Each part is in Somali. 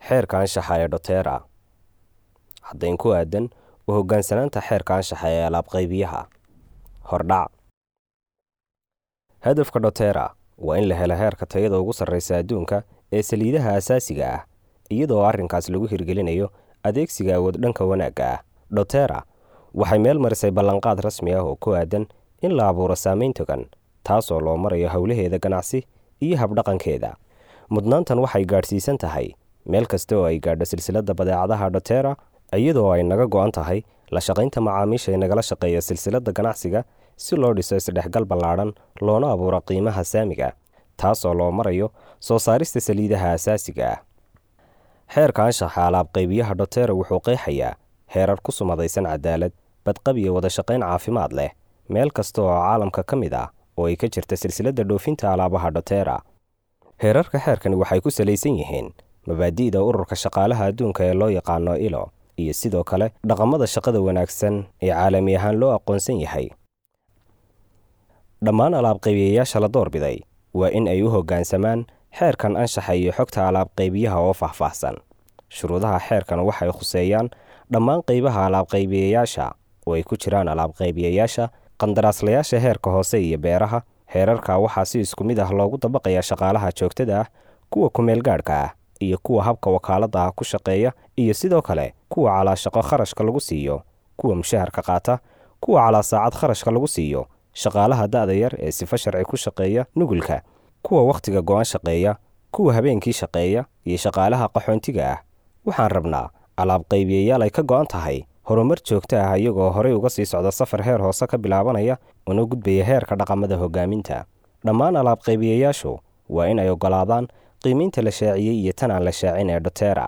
xeerka anshaxa ee dhotera caddayn ku aadan u hoggaansanaanta xeerka anshaxa ee alaabqaybiyaha hordhac hadafka dhotera waa in la helo heerka tayada ugu sarraysa adduunka ee saliidaha asaasiga ah iyadoo arrinkaas lagu hirgelinayo adeegsiga awood dhanka wanaagga ah dhotera waxay meel marisay ballanqaad rasmi ah oo ku aadan in la abuuro saamayn togan taasoo loo marayo howlaheeda ganacsi iyo habdhaqankeeda mudnaantan waxay gaadhsiisan tahay meel kasta oo ay gaadho silsiladda badeecadaha dhotera iyadoo ay naga go'an tahay la shaqaynta macaamiisha ee nagala shaqeeya silsiladda ganacsiga si loo dhiso isdhexgal ballaadhan loona abuuro qiimaha saamiga taasoo loo marayo soo saarista saliidaha asaasiga ah xeerka anshaxa alaabqaybiyaha dhotera wuxuu qeexayaa heerar ku sumadaysan cadaalad badqab iyo wada shaqayn caafimaad leh meel kasta oo caalamka ka mid ah oo ay ka jirta silsiladda dhoofinta alaabaha dhotera heerarka xeerkani waxay ku salaysan yihiin mabaadi'da ururka shaqaalaha adduunka ee loo yaqaano ilo iyo sidoo kale dhaqamada shaqada wanaagsan ee caalami ahaan loo aqoonsan yahay dhammaan alaabqaybiyayaasha la doorbiday waa in ay u hoggaansamaan xeerkan anshaxa iyo xogta alaabqaybiyaha oo faahfaahsan shuruudaha xeerkan waxay khuseeyaan dhammaan qaybaha alaabqaybiyayaasha oo ay ku jiraan alaabqaybiyayaasha qandaraaslayaasha heerka hoose iyo beeraha heerarka waxaa si isku mid ah loogu dabaqayaa shaqaalaha joogtada ah kuwa kumeelgaadhka ah iyo kuwa habka wakaaladda ah ku shaqeeya iyo sidoo kale kuwa calaa shaqo kharashka lagu siiyo kuwa mushaharka qaata kuwa calaa saacad kharashka lagu siiyo shaqaalaha da'da yar ee sifo sharci ku shaqeeya nugulka kuwa wakhtiga go'an shaqeeya kuwa habeenkii shaqeeya iyo shaqaalaha qaxoontiga ah waxaan rabnaa alaabqaybiyayaal ay ka go'an tahay horumar joogto ah iyagoo horey uga sii socda safar heer hoose ka bilaabanaya una gudbaya heerka dhaqamada hoggaaminta dhammaan alaabqaybiyayaashu waa in ay oggolaadaan qiimaynta la shaaciyey iyo tan aan la shaacin ee dhotera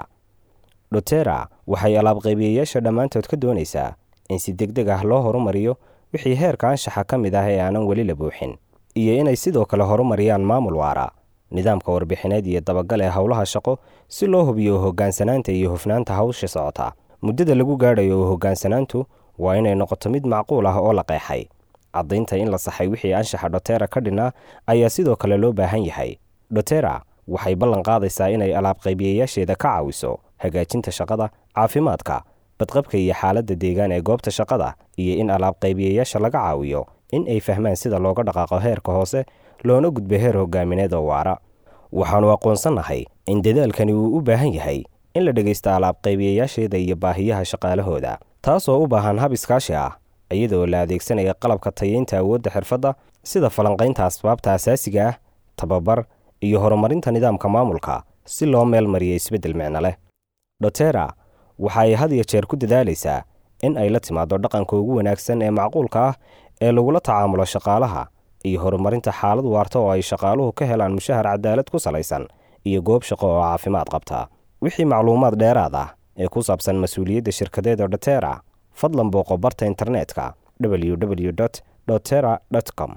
dhotera waxay alaabqaybiyayaasha dhammaantood ka doonaysaa in si deg deg ah loo horumariyo wixii heerka anshaxa ka mid ah ee aanan weli la buuxin iyo inay sidoo kale horumariyaan maamul waara nidaamka warbixineed iyo dabagal ee howlaha shaqo si loo hubiyo hoggaansanaanta iyo hufnaanta hawsha socota muddada lagu gaadhayo u hoggaansanaantu waa inay noqoto mid macquul ah oo la qeexay caddaynta in la saxay wixii anshaxa dhotera ka dhinnaa ayaa sidoo kale loo baahan yahay dhotera waxay ballan qaadaysaa inay alaabqaybiyayaasheeda ka caawiso hagaajinta shaqada caafimaadka badqabka iyo xaaladda deegaan ee goobta shaqada iyo in alaabqaybiyayaasha laga caawiyo in ay fahmaan sida looga dhaqaaqo heerka hoose loona gudbo heer hoggaamineed oo waara waxaannu aqoonsannahay in dadaalkani uu u baahan yahay in la dhegaysta alaabqaybiyayaasheeda iyo baahiyaha shaqaalahooda taasoo u baahan hab iskaashi ah iyadoo la adeegsanaya qalabka tayaynta awoodda xirfadda sida falanqaynta asbaabta asaasiga ah tababar iyo horumarinta nidaamka maamulka si loo meel mariyo isbeddel micno leh dhotera waxa ay had iyo jeer ku dadaalaysaa in ay la timaaddo dhaqanka ugu wanaagsan ee macquulka ah ee lagula tacaamulo shaqaalaha iyo horumarinta xaalad waarta oo ay shaqaaluhu ka helaan mushahar cadaalad ku salaysan iyo goob shaqo oo caafimaad qabta wixii macluumaad dheeraad ah ee ku saabsan mas-uuliyadda shirkadeeda dhotera fadlan booqo barta internetka www dhotera com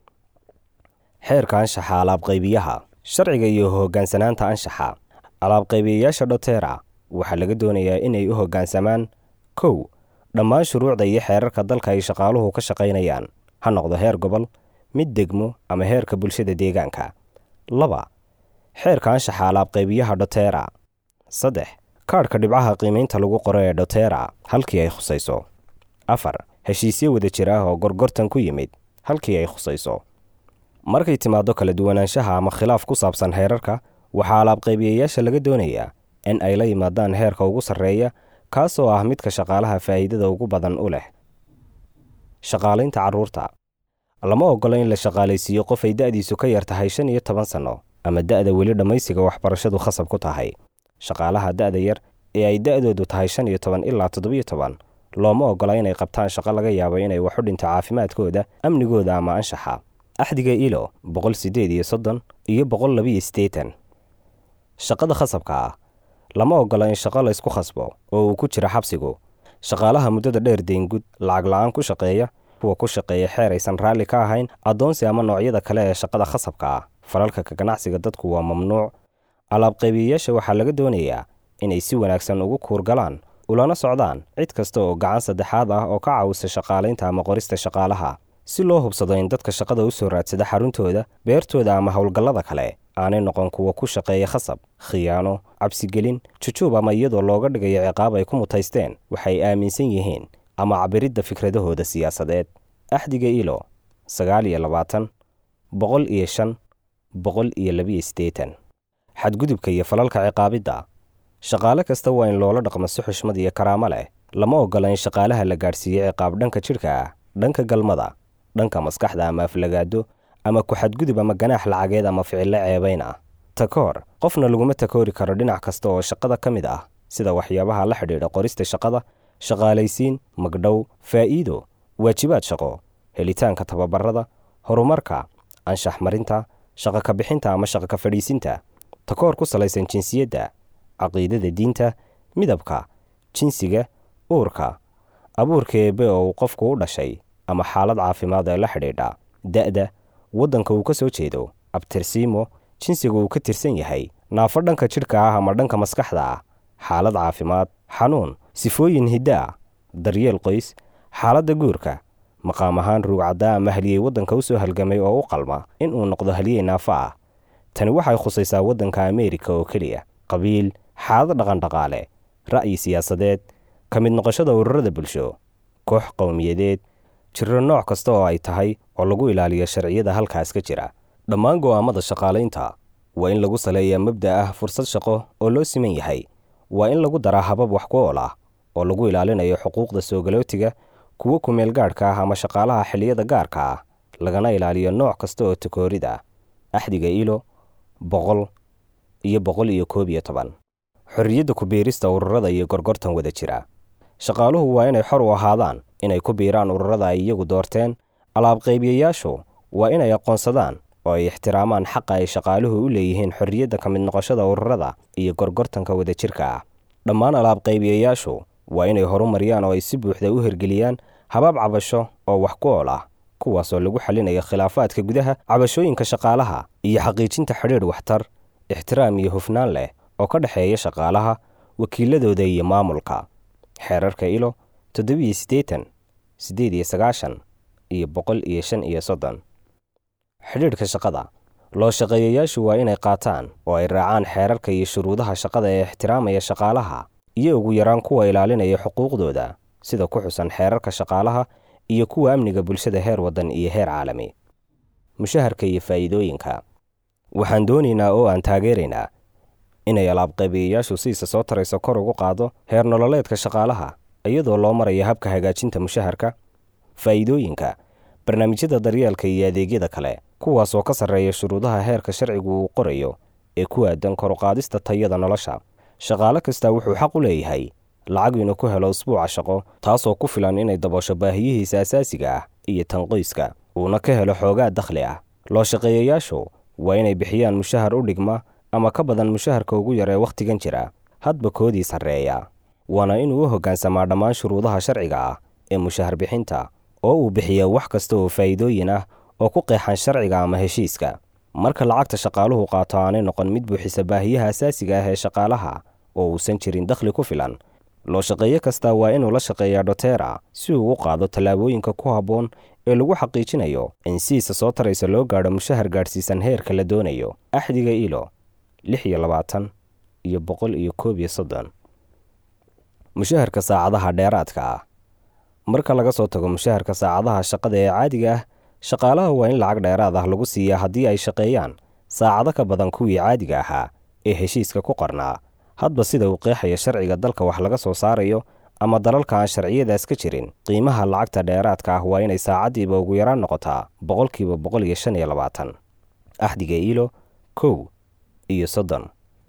xeerka anshaxa alaabqaybiyaha sharciga iyo hoggaansanaanta anshaxa alaabqaybiyayaasha dhotera waxaa laga doonayaa inay u hoggaansamaan kow dhammaan shuruucda iyo xeerarka dalka ay shaqaaluhu ka shaqaynayaan ha noqdo heer gobol mid degmo ama heerka bulshada deegaanka laba xeerka anshaxa alaabqaybiyaha dhotera saddex kaadhka dhibcaha qiimaynta lagu qoro ee dhotera halkii ay khusayso afar heshiisyo wada jir ah oo gorgortan ku yimid halkii ay khusayso markay timaaddo kala duwanaanshaha ama khilaaf ku saabsan heerarka waxaa alaabqaybiyayaasha laga doonayaa in ay la yimaadaan heerka ugu sarreeya kaasoo ah midka shaqaalaha faa'iidada ugu badan u leh shaqaalaynta carruurta lama oggola in la shaqaalaysiiyo qof ay da'diisu ka yar tahay shan iyo toban sanno ama da'da weli dhammaysiga waxbarashadu khasab ku tahay shaqaalaha da'da yar ee ay da'doodu tahay shan iyo toban ilaa toddobiyo toban looma oggola inay qabtaan shaqo laga yaabo inay wax u dhinto caafimaadkooda amnigooda ama anshaxa axdiga ilo boqol siddeed iyo soddon iyo boqol labiyo siddeetan shaqada khasabka ah lama oggola in shaqo la ysku khasbo oo uu ku jiro xabsigu shaqaalaha muddada dheer deengud lacag la'aan ku shaqeeya kuwa ku shaqeeya xeer aysan raalli ka ahayn addoonsi ama noocyada kale ee shaqada khasabka ah falalka ka ganacsiga dadku waa mamnuuc alaabqaybiyayaasha waxaa laga doonayaa inay si wanaagsan ugu kuurgalaan ulana socdaan cid kasta oo gacan saddexaad ah oo ka caawisa shaqaalaynta ama qorista shaqaalaha si loo hubsado in dadka shaqada u soo raadsada xaruntooda beertooda ama howlgallada kale aanay noqon kuwa ku shaqeeya khasab khiyaano cabsigelin jujuub ama iyadoo looga dhigayo ciqaab ay ku mutaysteen waxay aaminsan yihiin ama cabiridda fikradahooda siyaasadeed axdiga ilo sagaal iyo labaatan boqol iyo shan boqol iyo labiyo siddeetan xadgudubka iyo falalka ciqaabidda shaqaale kasta waa in loola dhaqmo si xushmad iyo karaamo leh lama oggola in shaqaalaha la gaadhsiiyo ciqaab dhanka jidhka ah dhanka galmada dhanka maskaxda ama aflagaado ama ku-xadgudub ama ganaax lacageed ama ficillo ceebayn ah takoor qofna laguma takoori karo dhinac kasta oo shaqada ka mid ah sida waxyaabaha la xidhiidha qorista shaqada shaqaalaysiin magdhow faa'iido waajibaad shaqo helitaanka tababarada horumarka anshax marinta shaqo ka bixinta ama shaqo ka fadhiisinta takoor ku salaysan jinsiyadda caqiidada diinta midabka jinsiga uurka abuurka eebe oo uu qofku u dhashay ama xaalad caafimaad ee la xidhiidha da'da waddanka uu ka soo jeedo abtirsiimo jinsiga uu ka tirsan yahay naafo dhanka jidhka ah ama dhanka maskaxda ah xaalad caafimaad xanuun sifooyin hidda ah daryeel qoys xaaladda guurka maqaam ahaan ruugcadda ama haliyey waddanka u soo halgamay oo u qalma in uu noqdo haliyey naafo ah tani waxay khusaysaa waddanka ameerika oo keliya qabiil xaalad dhaqandhaqaale ra'yi siyaasadeed ka mid noqoshada ururada bulsho koox qowmiyadeed jiro nooc kasta oo ay tahay oo lagu ilaaliyo sharciyada halkaas ka jira dhammaan go'aammada shaqaalaynta waa in lagu saleeyaa mabda ah fursad shaqo oo loo siman yahay waa in lagu daraa habab wax ku ool ah oo lagu ilaalinayo xuquuqda soogalootiga kuwo kumeel gaadhka ah ama shaqaalaha xilliyada gaarka ah lagana ilaaliyo nooc kasta oo takoorida axdiga ilo boqol iyo boqol iyo koob iyo toban xorriyadda ku biirista ururada iyo gorgortan wada jira shaqaaluhu waa inay xor u ahaadaan inay ku biiraan ururada ay iyagu doorteen alaabqaybiyayaashu waa inay aqoonsadaan oo ay ixtiraamaan xaqa ay shaqaaluhu u leeyihiin xorriyadda ka mid noqoshada ururada iyo gorgortanka wadajirka ah dhammaan alaabqaybiyayaashu waa inay horumariyaan oo ay si buuxda u hirgeliyaan habaab cabasho oo wax ku ool ah kuwaasoo lagu xalinayo khilaafaadka gudaha cabashooyinka shaqaalaha iyo xaqiijinta xidhiidh waxtar ixtiraam iyo hufnaan leh oo ka dhexeeya shaqaalaha wakiiladooda iyo maamulka xeerarka ilo toddobiyo siddeetan siddeed iyo sagaashan iyo boqol iyo shan iyo soddon xidhiidhka shaqada loo shaqeeyayaashu waa inay qaataan oo ay raacaan xeerarka iyo shuruudaha shaqada ee ixtiraamaya shaqaalaha iyo ugu yaraan kuwa ilaalinaya xuquuqdooda sida ku xusan xeerarka shaqaalaha iyo kuwa amniga bulshada heer waddan iyo heer caalami mushaharka iyo faa'iidooyinka waxaan doonaynaa oo aan taageeraynaa inay alaabqaybiyayaashu siisa soo tarayso kor ugu qaado heer nololeedka shaqaalaha iyadoo loo maraya habka hagaajinta mushaharka faa'iidooyinka barnaamijyada daryeelka iyo adeegyada kale kuwaasoo ka sarreeya shuruudaha heerka sharcigu uu qorayo ee ku aadan kor uqaadista tayada nolosha shaqaale kasta wuxuu xaq u leeyahay lacag inuu ku helo usbuuca shaqo taasoo ku filan inay daboosho baahiyihiisa asaasiga ah iyo tan qoyska uuna ka helo xoogaa dakhli ah loo shaqeeyayaashu waa inay bixiyaan mushahar u dhigma ama ka badan mushaharka ugu yar ee wakhtigan jira hadba koodii sarreeya waana inuu u hoggaansamaa dhammaan shuruudaha sharciga ah ee mushahar bixinta oo uu bixiya wax kasta oo faa'iidooyin ah oo ku qeexan sharciga ama heshiiska marka lacagta shaqaaluhu qaato aanay noqon mid buuxisa baahiyaha asaasiga ah ee shaqaalaha oo uusan jirin dakhli ku filan loo shaqeeyo kasta waa inuu la shaqeeyaa dhotera si uu u qaado tallaabooyinka ku habboon ee lagu xaqiijinayo in siisa soo taraysa loo gaadho mushahar gaadhsiisan heerka la doonayo axdiga ilo lix iyo labaatan iyo boqol iyo koob iyo soddon mushaharka saacadaha dheeraadka ah marka laga soo tago mushaharka saacadaha shaqada ee caadiga ah shaqaalaha waa in lacag dheeraad ah lagu siiyaa haddii ay shaqeeyaan saacado ka badan kuwii caadiga ahaa ee heshiiska ku qarnaa hadba sida uu qeexaya sharciga dalka wax laga soo saarayo ama dalalka aan sharciyadaas ka jirin qiimaha lacagta dheeraadka ah waa inay saacaddiiba ugu yaraan noqotaa boqolkiiba boqol iyo shan iyo labaatan axdiga ilo kow iyo soddon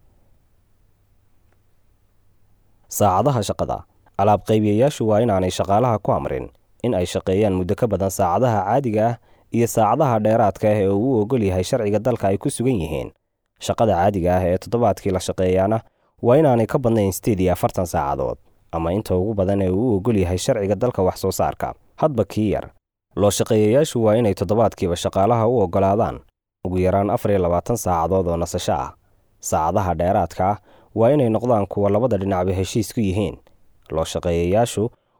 saacadaha shaqada alaabqaybiyayaashu waa inaanay shaqaalaha ku amrin in ay shaqeeyaan muddo ka badan saacadaha caadiga ah iyo saacadaha dheeraadka ah ee uu u ogol yahay sharciga dalka ay ku sugan yihiin shaqada caadiga ah ee toddobaadkii la shaqeeyaana waa inaanay ka badnayn sideed iyo afartan saacadood ama inta ugu badan ee uu u ogol yahay sharciga dalka wax soo saarka hadba kii yar loo shaqeeyayaashu waa inay toddobaadkiiba shaqaalaha u oggolaadaan ugu yaraan afar iyo labaatan saacadood oo nasasho ah saacadaha dheeraadka ah waa inay noqdaan kuwa labada dhinacba heshiis ku yihiin loo shaqeeyayaashu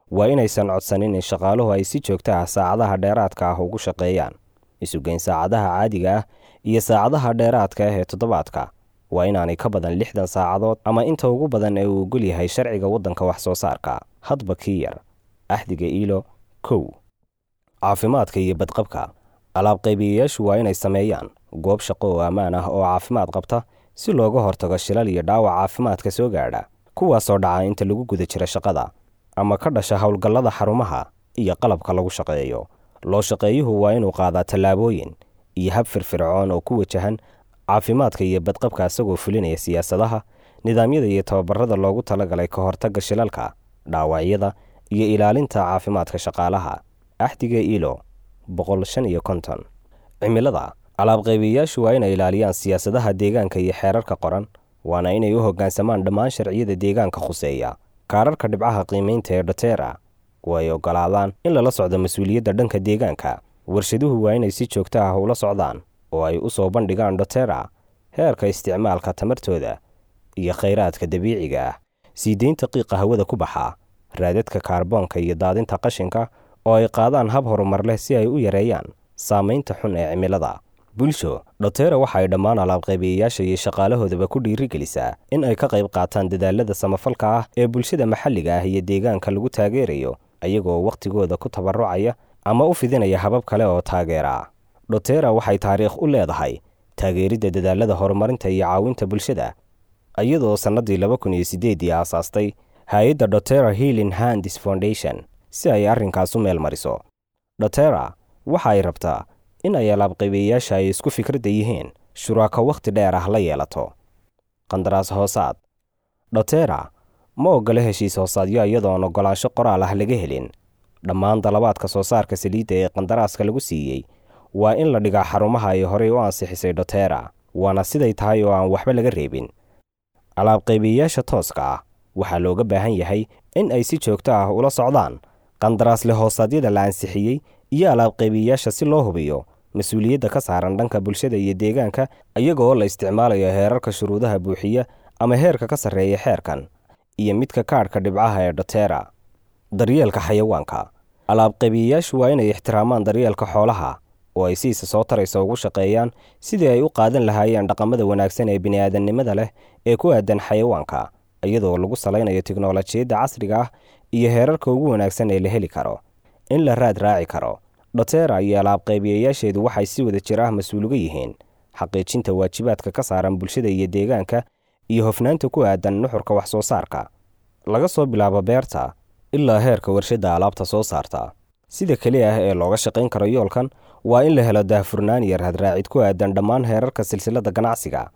waa inaysan codsanin in shaqaaluhu ay si joogta ah saacadaha dheeraadka ah ugu shaqeeyaan isugeyn saacadaha caadiga ah iyo saacadaha dheeraadka ah ee toddobaadka waa inaanay ka badan lixdan saacadood ama inta ugu badan ee uu ogol yahay sharciga waddanka wax soo saarka hadba kii yar axdiga iilo kow caafimaadka iyo badqabka alaabqaybiyayaashu waa inay sameeyaan goob shaqo oo ammaan ah oo caafimaad qabta si looga hortago shilal iyo dhaawac caafimaadka soo gaadha kuwaasoo dhaca inta lagu guda jira shaqada ama ka dhasha howlgallada xarumaha iyo qalabka lagu shaqeeyo loo shaqeeyuhu waa inuu qaadaa tallaabooyin iyo hab firfircoon oo ku wajahan caafimaadka iyo badqabka isagoo fulinaya siyaasadaha nidaamyada iyo tababarada loogu talagalay ka hortagga shilalka dhaawacyada iyo ilaalinta caafimaadka shaqaalaha axdiga ilo boqol shan iyo konton cimilada alaabqaybiyayaashu waa inay ilaaliyaan siyaasadaha deegaanka iyo xeerarka qoran waana inay u hoggaansamaan dhammaan sharciyada deegaanka khuseeya kaararka dhibcaha qiimaynta ee dotera oo ay oggolaadaan in lala socdo mas-uuliyadda dhanka deegaanka warshaduhu waa inay si joogto ah ula socdaan oo ay u soo bandhigaan dotera heerka isticmaalka tamartooda iyo khayraadka dabiiciga ah sii deynta qiiqa hawada ku baxa raadadka kaarboonka iyo daadinta qashinka oo ay qaadaan hab horumar leh si ay u yareeyaan saamaynta xun ee cimilada bulsho dhotera waxa ay dhammaan alaabqaybiyayaasha iyo shaqaalahoodaba ku dhiirigelisaa in ay ka qayb qaataan dadaalada samafalka ah ee bulshada maxalliga ah iyo deegaanka lagu taageerayo ayagoo wakhtigooda ku tabarucaya ama u fidinaya habab kale oo taageera dhotera waxay taariikh u leedahay taageeridda dadaalada horumarinta iyo caawinta bulshada iyadoo sannadii laba kun iyo siddeeddii aasaastay hay-adda dhotera healing handis foundation si ay arrinkaas u meel mariso dhotera waxa ay rabtaa in ay alaabqaybiyayaasha ay isku fikradda yihiin shuraako wakhti dheer ah la yeelato qandaraas hoosaad dhotera ma oggola heshiis hoosaadyo iyadoon oggolaansho qoraal ah laga helin dhammaan dalabaadka soo saarka saliidda ee qandaraaska lagu siiyey waa in la dhigaa xarumaha ay horey u ansixisay dhotera waana siday tahay oo aan waxba laga reebin alaabqaybiyayaasha tooska ah waxaa looga baahan yahay in ay si joogto ah ula socdaan qandaraasle hoosaadyada la ansixiyey iyo alaabqaybiyayaasha si loo hubiyo mas-uuliyadda ka saaran dhanka bulshada iyo deegaanka iyagoo la isticmaalayo heerarka shuruudaha buuxiya ama heerka ka sarreeya xeerkan iyo midka kaadhka dhibcaha ee dhotera daryeelka xayawaanka alaabqaybiyayaashu waa inay ixtiraamaan daryeelka xoolaha oo ay siisa soo taraysa ugu shaqeeyaan sidii ay u qaadan lahaayeen dhaqamada wanaagsan ee bini'aadannimada leh ee ku aadan xayawaanka iyadoo lagu salaynayo tiknolojiyadda casriga ah iyo heerarka ugu wanaagsan ee la heli karo in la raad raaci karo dhotera iyo alaabqaybiyayaasheedu waxay si wada jir ah mas-uul uga yihiin xaqiijinta waajibaadka ka saaran bulshada iyo deegaanka iyo hofnaanta ku aadan nuxurka wax soo saarka laga soo bilaabo beerta ilaa heerka warshadda alaabta soo saarta sida keli ah ee looga shaqayn karo yoolkan waa in la helo daahfurnaan iyo raadraacid ku aadan dhammaan heerarka silsiladda ganacsiga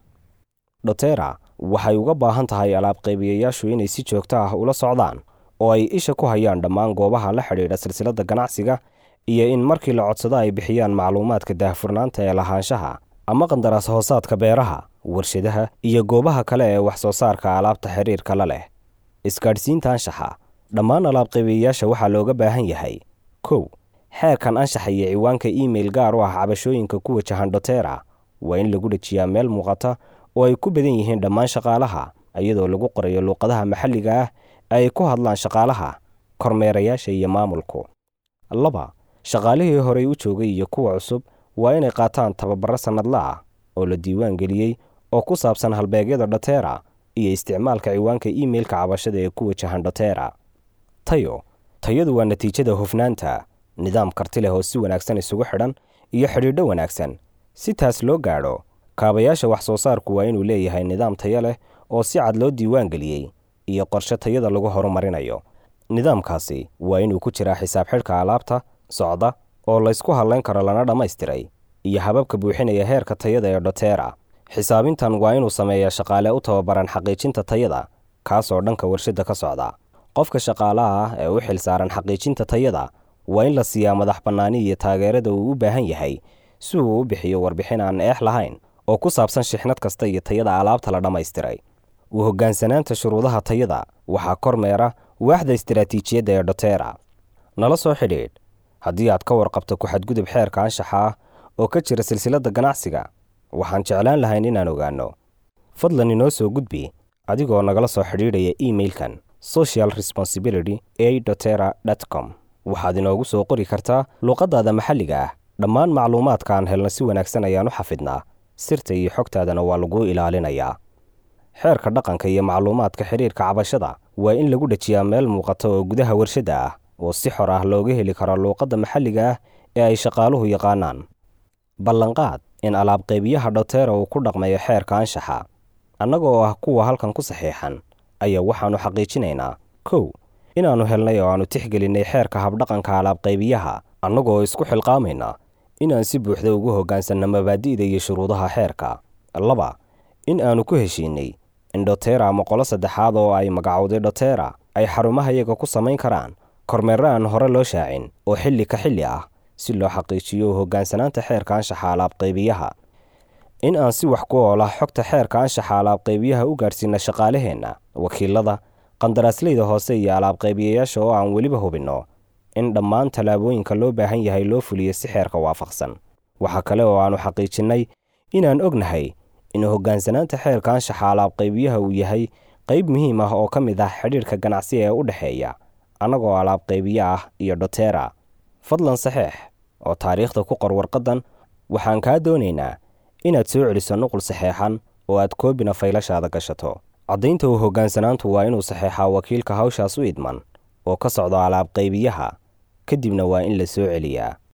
dhotera waxay uga baahan tahay alaabqaybiyayaashu inay si joogto ah ula socdaan oo ay isha ku hayaan dhammaan goobaha la xidhiidha silsiladda ganacsiga iyo in markii la codsado ay bixiyaan macluumaadka daahfurnaanta ee lahaanshaha ama qandaraas hoosaadka beeraha warshadaha iyo goobaha kale ee wax soo saarka alaabta xiriirka la leh isgaadhsiinta anshaxa dhammaan alaabqaybiyayaasha waxaa looga baahan yahay kow xeerkan anshaxa iyo ciwaanka iimail gaar u ah cabashooyinka ku wajahan dhotera waa in lagu dhejiyaa meel muuqata oo ay ku badan yihiin dhammaan shaqaalaha iyadoo lagu qorayo luuqadaha maxalliga ah ay ku hadlaan shaqaalaha kormeerayaasha iyo maamulku laba shaqaalihii horey u joogay iyo kuwa cusub waa inay qaataan tababaro sannadla ah oo la diiwaan geliyey oo ku saabsan halbeegyada dhotera iyo isticmaalka ciwaanka iimailka cabashada ee ku wajahan dhotera tayo tayadu waa natiijada hufnaanta nidaam karti leh oo si wanaagsan isugu xidhan iyo xidhiidho wanaagsan si taas loo gaadho kaabayaasha wax soo saarku waa inuu leeyahay nidaam tayo leh oo si cad loo diiwaan geliyey iyo qorshe tayada lagu horumarinayo nidaamkaasi waa inuu ku jiraa xisaab xidhka alaabta socda oo laysku hadlayn karo lana dhammaystiray iyo hababka buuxinaya heerka tayada ee dhotera xisaabintan waa inuu sameeyaa shaqaale u tababaran xaqiijinta tayada kaasoo dhanka warshadda ka socda qofka shaqaalaha ah ee u xil saaran xaqiijinta tayada waa in la siiyaa madax bannaani iyo taageerada uu u baahan yahay si uu u bixiyo warbixin aan eex lahayn oo ku saabsan shixnad kasta iyo tayada alaabta la dhammaystiray u hoggaansanaanta shuruudaha tayada waxaa kormeera waaxda istaraatiijiyadda ee dhotera nala soo xidhiidh haddii aad ka warqabto ku-xadgudub xeerka anshaxa ah oo ka jira silsiladda ganacsiga waxaan jeclaan lahayn inaan ogaanno fadlan inoo soo gudbi adigoo nagala soo xidhiidhaya iimailkan social responsibility a dotera com waxaad inoogu soo qori kartaa luuqaddaada maxalliga ah dhammaan macluumaadkaan helna si wanaagsan ayaan u xafidnaa sirta iyo xogtaadana waa laguu ilaalinayaa xeerka dhaqanka iyo macluumaadka xidhiirka cabashada waa in lagu dhejiyaa meel muuqata oo gudaha warshadda ah oo si xor ah looga heli karo luuqadda maxalliga ah ee ay shaqaaluhu yaqaanaan ballanqaad in alaabqaybiyaha dhotera uu ku dhaqmayo xeerka anshaxa annaga oo ah kuwa halkan ku saxiixan ayaa waxaannu xaqiijinaynaa kow inaannu helnay oo aannu tixgelinnay xeerka habdhaqanka alaabqaybiyaha annagoo isku xilqaamayna inaan si buuxda ugu hoggaansanno mabaadi'da iyo shuruudaha xeerka laba in aannu ku heshiinnay in dhotera ama qolo saddexaad oo ay magacowday dhotera ay xarumahayaga ku samayn karaan kormeerre aan hore loo shaacin oo xilli ka xilli ah si loo xaqiijiyo hoggaansanaanta xeerka anshaxa alaabqaybiyaha in aan si wax ku oola xogta xeerka anshaxa alaabqaybiyaha u gaadhsiinna shaqaalaheenna wakiilada qandaraasleyda hoose iyo alaabqaybiyayaasha oo aan weliba hubinno in dhammaan tallaabooyinka loo baahan yahay loo fuliyo si xeerka waafaqsan waxaa kale oo aannu xaqiijinnay inaan ognahay in hoggaansanaanta xeerka anshaxa alaabqaybiyaha uu yahay qayb muhiim ah oo ka mid ah xidhiirka ganacsi ee u dhexeeya annagoo alaabqaybiye ah iyo dhotera fadlan saxeex oo taariikhda ku qor warqaddan waxaan kaa doonaynaa inaad soo celiso nuqul saxeexan oo aad koobina faylashaada gashato caddaynta u hoggaansanaantu waa inuu saxeexaa wakiilka hawshaas u idman oo ka socdo alaabqaybiyaha kadibna waa in la soo celiyaa